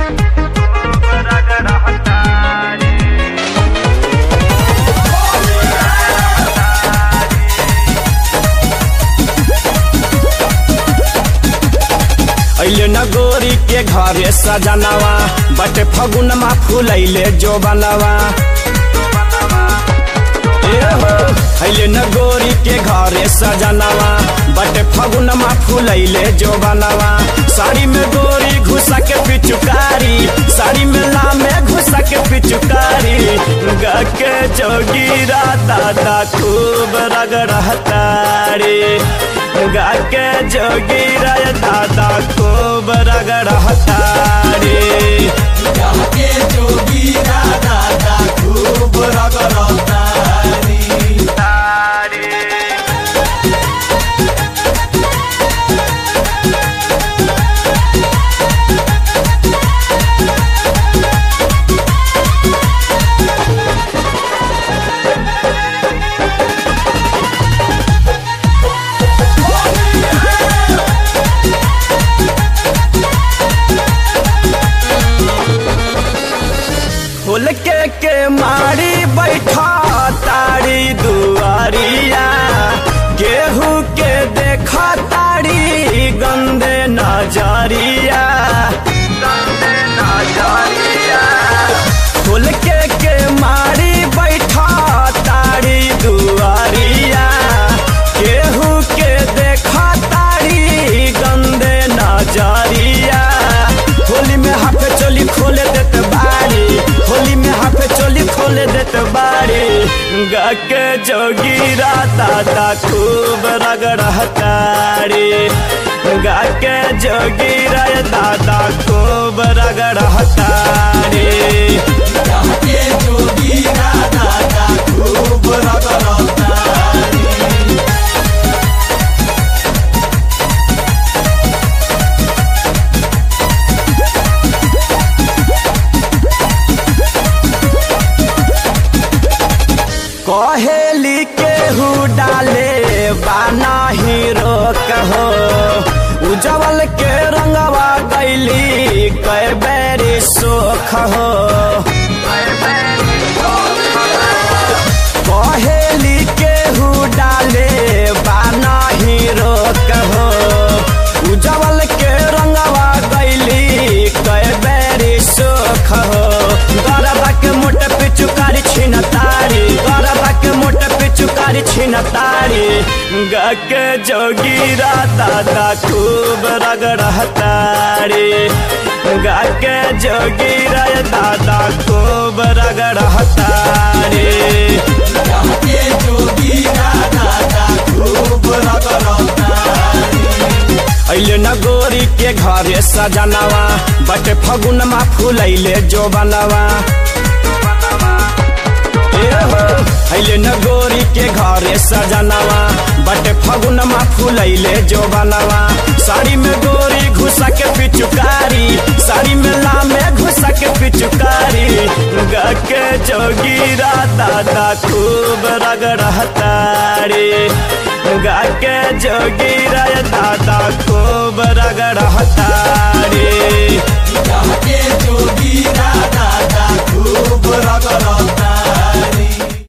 अइले न गोरी के घरे सजनवा बटे फगुनमा फुलैले जो बनवा अइले न गोरी के घरे सजनवा बटे फगुनमा फुलैले जो बनवा साड़ी में गोरी घुसा के पिचुकारी साड़ी में लामे घुसा के पिचुकारी गके जोगीरा दादा खूब रगड़तारी गाके जोगीरा दादा खूब रगड़तारी जाके जोगी दादा दा खूब रगड़तारी फूल के के मारी बैठा तारी दुआरिया गेहूं के देखा तारी गंदे नजरिया गंदे नजरिया फूल के के मारी बैठा तारी दुआरिया गेहूं के देखा तारी गंदे नजरिया होली में हाथ चोली खोले देते बाड़ी होली में हाथ चोली खोले देते बाड़ी गके जोगीरा दादा खूब रगड़तारी गके जोगीरा दादा खूब रगड़तारी जाके जोगी दादा दा खूब रगड़तारी कहेली केहू डाले बाना हीरो कहो उजवल के रंगवा गैली कै बेरी सोख हो कहेली केहू डाले बाना हीरो कहो उजवल के रंगवा गैली कै बेरी सोख हो गरबा के मोटे पिचुकारी छिन तारी गरबा के मोटे पिचुकारी छिन तारी गके जोगीरा दादा खूब रगड़तारी गके जोगीरा दादा खूब रगड़तारी जाके जोगी दादा दा खूब रगड़तारी अइले न गोरी के घरे सजनवा बटे फगुनमा फुलैले जो बनवा अइले न गोरी के घरे सजनवा बटे फगुनमा फुलैले जो बनवा साड़ी में गोरी घुसा के पिचुकारी साड़ी में लामे घुसा के पिचुकारी गके जोगीरा दादा खूब रगड़तारी गाके जोगीरा दादा खूब रगड़तारी जाके जोगी दादा दा खूब रगड़तारी